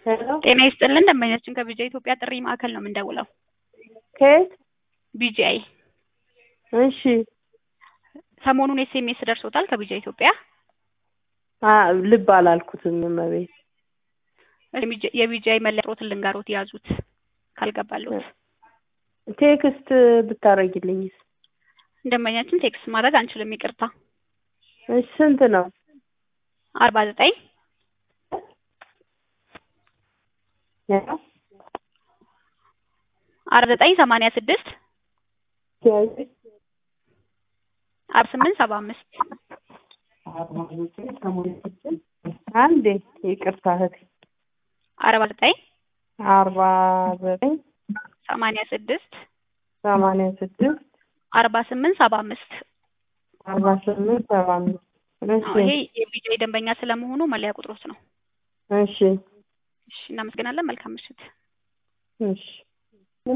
ሄሎ ጤና ይስጥልን ደንበኛችን ከቢጂአይ ኢትዮጵያ ጥሪ ማዕከል ነው የምንደውለው። ከየት? ቢጂአይ እሺ ሰሞኑን ኤስኤምኤስ ደርሶታል ከቢጂአይ ኢትዮጵያ? አ ልብ አላልኩትም እመቤት። የቢጂ- የቢጂአይ መለያ ቁጥሮትን ልንገሮት ያዙት ካልገባለሁት። ቴክስት ብታረጊልኝስ? ደንበኛችን ቴክስት ማድረግ አንችልም ይቅርታ። እሺ ስንት ነው? አርባ ዘጠኝ ሄሎ አርባ ዘጠኝ ሰማንያ ስድስት አርባ ስምንት ሰባ አምስት አንዴ ይቅርታ እህቴ አርባ ዘጠኝ አርባ ዘጠኝ ሰማንያ ስድስት ሰማንያ ስድስት አርባ ስምንት ሰባ አምስት አርባ ስምንት ሰባ አምስት እሺ ይሄ የቢጂአይ ደንበኛ ስለመሆኑ መለያ ቁጥሮት ነው። እሺ እሺ እናመሰግናለን። መልካም ምሽት። እሺ